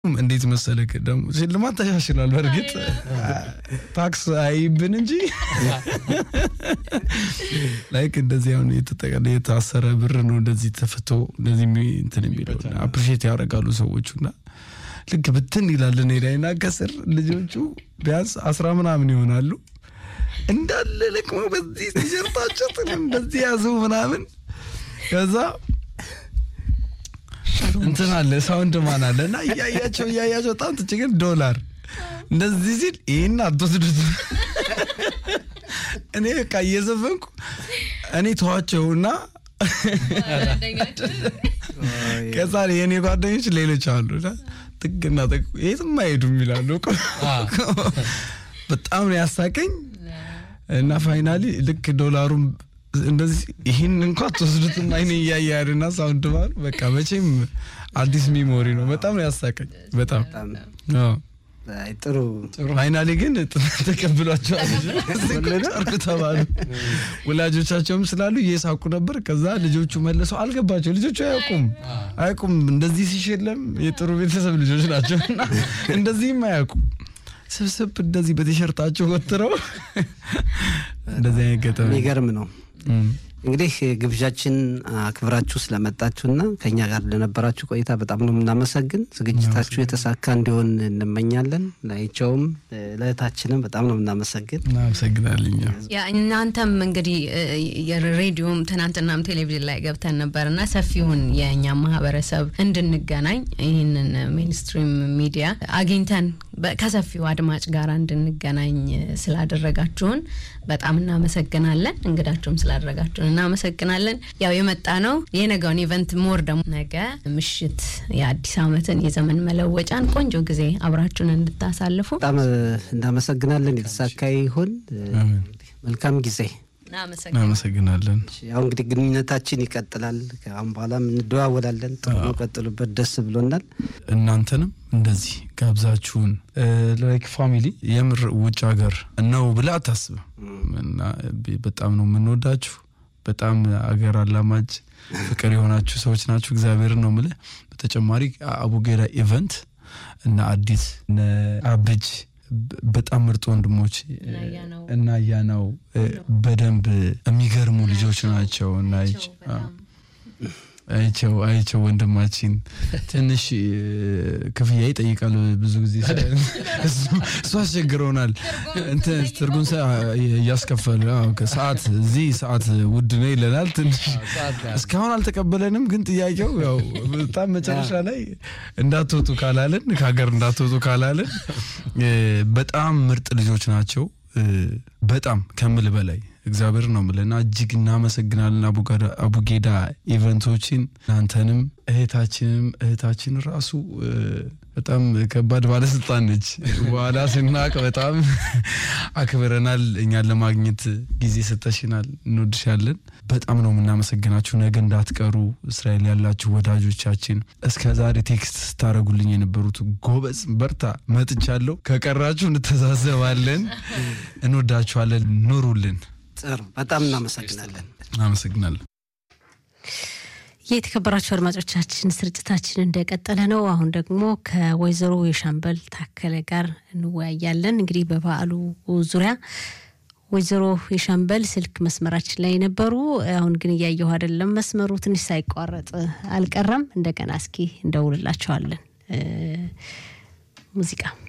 እንዴት መሰለክ ደግሞ ሽልማት ተሻሽሏል። በእርግጥ ታክስ አይብን እንጂ ላይክ እንደዚህ አሁን የተጠቀለ የታሰረ ብር ነው እንደዚህ ተፍቶ እንደዚህ የሚ- እንትን የሚለው አፕሪሼት ያደርጋሉ ሰዎቹ እና ልክ ብትን ይላል እኔ ላይ እና ከስር ልጆቹ ቢያንስ አስራ ምናምን ይሆናሉ እንዳለ ለቅመው በዚህ ቲሸርታቸው ጥንም በዚህ ያዙ ምናምን ከዛ እንትን አለ ሳውንድ ማን አለ እና እያያቸው እያያቸው በጣም ትች ግን ዶላር እንደዚህ ሲል ይህን አትወስዱት እኔ በቃ እየዘፈንኩ እኔ ተዋቸውና ከዛ የእኔ ጓደኞች ሌሎች አሉ እና ጥግና ጥግ የትም አይሄዱም ይላሉ በጣም ነው ያሳቀኝ እና ፋይናሊ ልክ ዶላሩም እንደዚህ ይህን እንኳ ትወስዱትም አይኔ እያየ ያድና ሳውንድ ማር በቃ መቼም አዲስ ሚሞሪ ነው። በጣም ነው ያሳቀኝ። በጣም አዎ። አይ፣ ጥሩ ፋይናሊ ግን ተቀብሏቸዋል። ጨርቅ ተባሉ። ወላጆቻቸውም ስላሉ እየሳቁ ነበር። ከዛ ልጆቹ መልሰው አልገባቸው። ልጆቹ አያውቁም አያውቁም እንደዚህ ሲሸለም የጥሩ ቤተሰብ ልጆች ናቸው እና እንደዚህም አያውቁም። ስብስብ እንደዚህ በቲሸርታቸው ወጥረው እንደዚህ አይነት ገጠመኝ የሚገርም ነው። እም። እንግዲህ ግብዣችን አክብራችሁ ስለመጣችሁና ከኛ ጋር ለነበራችሁ ቆይታ በጣም ነው የምናመሰግን። ዝግጅታችሁ የተሳካ እንዲሆን እንመኛለን። ላይቸውም ለእህታችንም በጣም ነው የምናመሰግን። እናመሰግናለን። እኛም ያ እናንተም እንግዲህ እ፣ የሬዲዮም ትናንትናም ቴሌቪዥን ላይ ገብተን ነበር እና ሰፊውን የእኛ ማህበረሰብ እንድንገናኝ ይህንን ሜንስትሪም ሚዲያ አግኝተን በ- ከሰፊው አድማጭ ጋር እንድንገናኝ ስላደረጋችሁን በጣም እናመሰግናለን። እንግዳችሁም ስላደረጋችሁን እናመሰግናለን። ያው የመጣ ነው የነገውን ኢቨንት ሞር ደግሞ ነገ ምሽት የአዲስ ዓመትን የዘመን መለወጫን ቆንጆ ጊዜ አብራችሁን እንድታሳልፉ በጣም እናመሰግናለን። የተሳካ ይሁን። መልካም ጊዜ። እናመሰግናለን። እናመሰግናለን። ያው እንግዲህ ግንኙነታችን ይቀጥላል። ከአሁን በኋላም እንደዋወላለን። ጥሩ ነው፣ ቀጥሉበት። ደስ ብሎናል። እናንተንም እንደዚህ ጋብዛችሁን ላይክ ፋሚሊ የምር ውጭ ሀገር ነው ብለህ አታስብም። እና ቢ- በጣም ነው የምንወዳችሁ። በጣም አገር አላማጅ ፍቅር የሆናችሁ ሰዎች ናችሁ። እግዚአብሔርን ነው የምልህ። በተጨማሪ አቡጌዳ ኢቨንት እና አዲስ እነ አብጅ በ- በጣም ምርጥ ወንድሞች ያናው እና ያናው በደንብ የሚገርሙ ልጆች ናቸው እና አይቼ- አዎ። አይቸው አይቸው ወንድማችን ትንሽ እ፣ ክፍያ ይጠይቃል ብዙ ጊዜ እሱ- እሱ አስቸግረውናል። እንትን ትርጉም ሰ- እያስከፈሉ አዎ፣ ከሰዓት እዚህ ሰዓት ውድ ነው ይለናል። ትንሽ እስካሁን አልተቀበለንም፣ ግን ጥያቄው ያው በጣም መጨረሻ ላይ እንዳትወጡ ካላልን ከሀገር እንዳትወጡ ካላልን እ፣ በጣም ምርጥ ልጆች ናቸው። እ፣ በጣም ከምል በላይ እግዚአብሔር ነው ምለና እጅግ እናመሰግናለን። አቡጋዳ- አቡጌዳ ኢቨንቶችን እናንተንም እህታችንም እህታችን ራሱ እ፣ በጣም ከባድ ባለስልጣን ነች። በኋላ ስናቅ በጣም አክብረናል። እኛን ለማግኘት ጊዜ ሰጠሽናል። እንወድሻለን። በጣም ነው የምናመሰግናችሁ። ነገ እንዳትቀሩ እስራኤል ያላችሁ ወዳጆቻችን እስከ ዛሬ ቴክስት ስታደረጉልኝ የነበሩት ጎበዝ፣ በርታ፣ መጥቻለሁ። ከቀራችሁ እንተዛዘባለን። እንወዳችኋለን። ኑሩልን። ጥሩ፣ በጣም እናመሰግናለን። አመሰግናለሁ። የተከበራችሁ አድማጮቻችን ስርጭታችን እንደቀጠለ ነው። አሁን ደግሞ ከወይዘሮ የሻምበል ታከለ ጋር እንወያያለን። እንግዲህ በበዓሉ ዙሪያ ወይዘሮ የሻምበል ስልክ መስመራችን ላይ ነበሩ። አሁን ግን እያየሁ አይደለም። መስመሩ ትንሽ ሳይቋረጥ አልቀረም። እንደገና እስኪ እንደውልላቸዋለን። እ፣ ሙዚቃ